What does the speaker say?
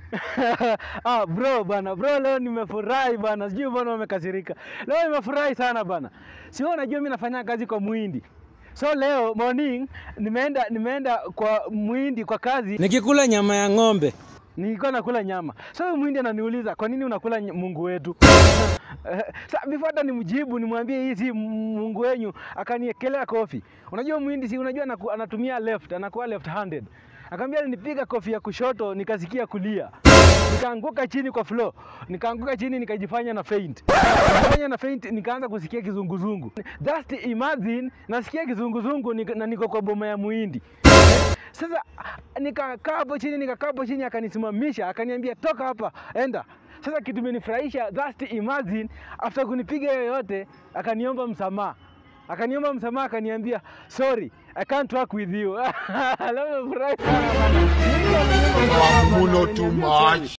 ah, bro bana, bro leo nimefurahi bana, sijui mbona umekasirika. Leo nimefurahi sana bana, sio unajua mimi nafanya kazi kwa Muhindi. So leo morning nimeenda nimeenda kwa Muhindi kwa kazi, nikikula nyama ya ng'ombe nilikuwa nakula nyama. So huyu Muhindi ananiuliza kwa nini unakula ny- Mungu wetu? Eh, Sa before hata nimjibu nimwambie hii si Mungu wenyu, akaniekelea kofi. Unajua Muhindi si unajua anaku, anatumia left, anakuwa left handed. Akamwambia nipiga kofi ya kushoto nikasikia kulia. Nikaanguka chini kwa floor. Nikaanguka chini nikajifanya na faint. Nikajifanya na faint nikaanza kusikia kizunguzungu. Just imagine nasikia kizunguzungu nika- na niko kwa boma ya Muhindi. Sasa nikakaa hapo chini, nikakaa hapo chini, akanisimamisha, akaniambia toka hapa, enda. Sasa kitu imenifurahisha, just imagine after kunipiga hiyo yote, akaniomba msamaha akaniomba msamaha, akaniambia sorry, I can't work with you. Leo nimefurahi sana bana. Mungu ameniomba msamaha bana, Muno too ameniambia sorry. much.